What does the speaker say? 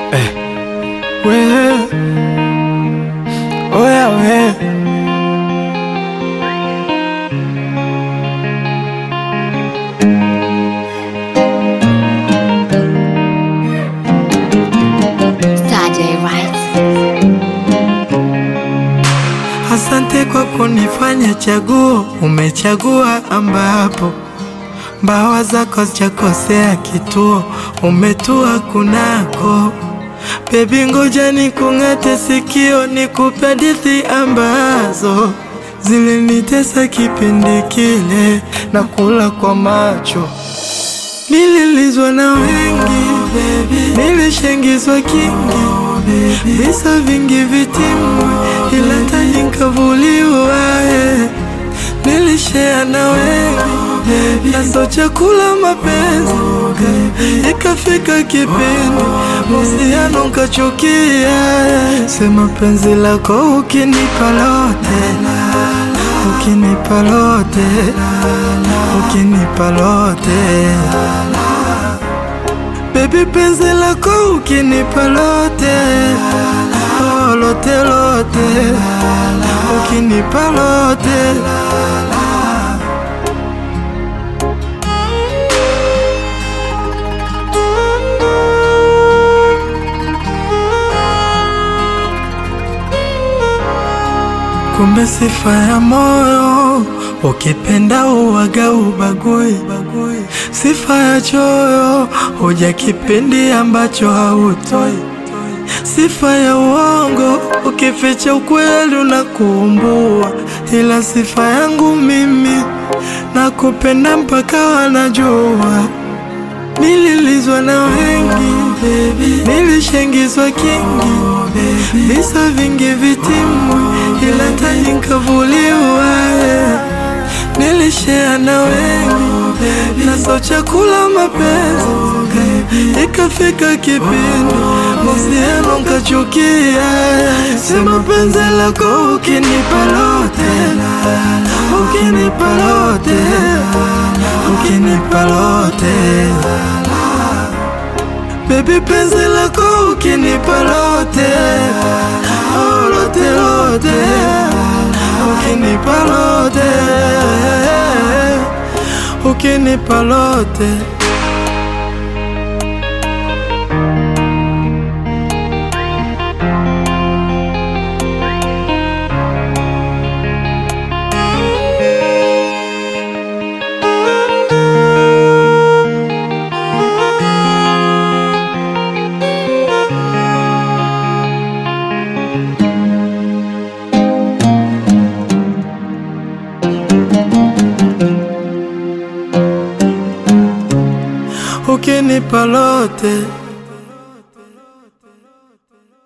Eh, we, oya we. Saturday Rights. Asante kwa kunifanya chaguo, umechagua ambapo mbawa zako zijakosea kituo, umetua kunako. Bebi, ngoja nikung'ate sikio, nikupe hadithi ambazo zilinitesa kipindi kile, na kula kwa macho Nililizwa na wengi, nilishengizwa kingi, visa vingi vitimu, ila taji nkavuliwa. eh. Nilishea na wengi, nazo chakula mapenzi, ikafika kipindi uhusiano nkachukia. eh. Sema penzi lako ukinipa lote, ukinipa lote, ukinipa lote Baby penzi lako ukinipa lote oh, lote lote ukinipa lote Kumbe sifa ya moyo ukipenda uwaga ubagui, sifa ya choyo huja kipindi ambacho hautoi, sifa ya uongo ukificha ukweli unakuumbua, ila sifa yangu mimi nakupenda mpaka wanajua. Nililizwa na wengi, nilishengizwa kingi, visa vingi vitimu, ila taji nkavuliwa. eh. Nilishea na wengi, naso chakula mapenzi, ikafika kipindi mahusiano nkachukia. Sema penzi lako ukinipa lote, ukinipa lote, ukinipa lote Baby penzi lako ukinipa lote oh, lote lote ukinipa lote ukinipa lote ukinipa lote